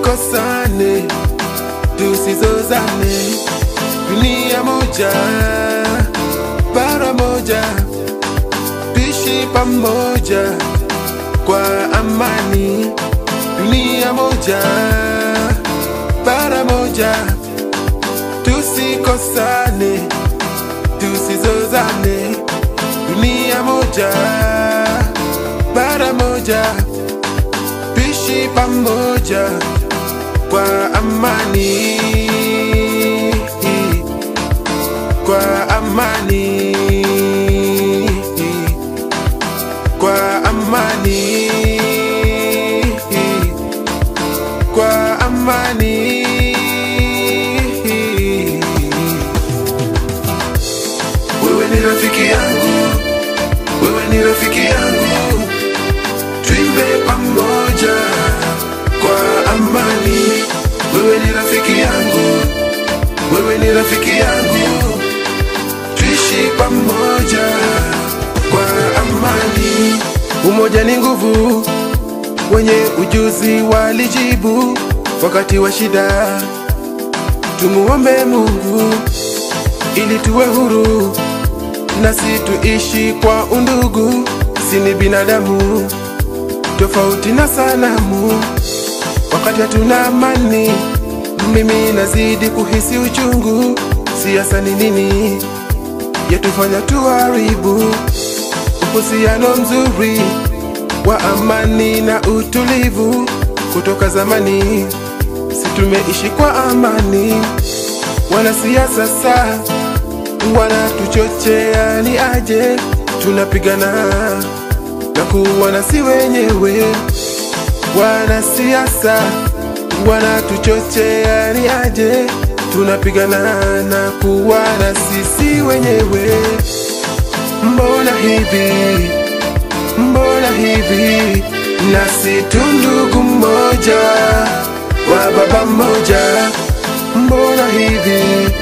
tusikosane, tusizozane, dunia moja, bara moja, tuishi pamoja kwa amani, dunia moja, bara moja, tusikosane, tusizozane, dunia moja, bara moja, tuishi pamoja kwa amani, kwa amani, kwa amani, kwa amani. Wewe ni rafiki yangu, wewe ni rafiki yangu, tuimbe pamoja kwa amani. Wewe ni rafiki yangu, wewe ni rafiki yangu, tuishi pamoja kwa amani. Umoja ni nguvu, wenye ujuzi walijibu wakati wa shida. Tumuombe Mungu ili tuwe huru, nasi tuishi kwa undugu. Si ni binadamu tofauti na sanamu, wakati hatuna amani, mimi nazidi kuhisi uchungu. Siasa ni nini yatufanya tuharibu uhusiano mzuri wa amani na utulivu kutoka zamani, si tumeishi kwa amani. Wanasiasa sasa wanatuchochea ni aje tunapigana na kuwana si wenyewe. Wanasiasa wanatuchochea ni aje tunapigana na kuwana sisi wenyewe. Mbona hivi, mbona hivi, nasi tu ndugu mmoja wa baba mmoja. Mbona hivi,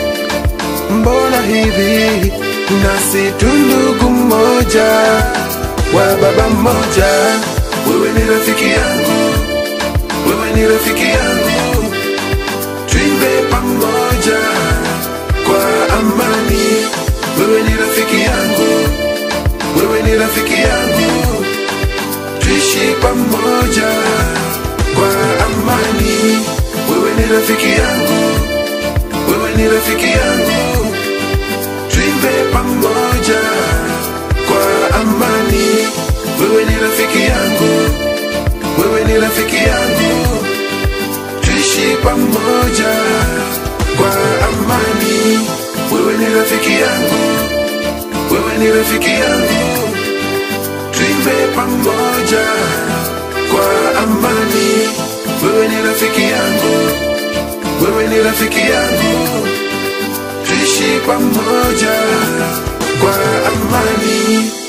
mbona hivi, nasi tu ndugu mmoja wa baba mmoja. Wewe ni rafiki yangu, wewe ni rafiki yangu, tuimbe pamoja kwa amani. Wewe ni rafiki yangu, wewe ni rafiki yangu, tuishi pamoja kwa amani. Wewe ni rafiki yangu, wewe ni rafiki yangu, tuimbe pamoja kwa amani. Wewe ni rafiki yangu, wewe ni rafiki yangu, tuishi pamoja kwa amani. Wewe ni rafiki yangu, wewe ni rafiki yangu, tuimbe pamoja kwa amani. Wewe ni rafiki yangu, wewe ni rafiki yangu, tuishi pamoja kwa amani.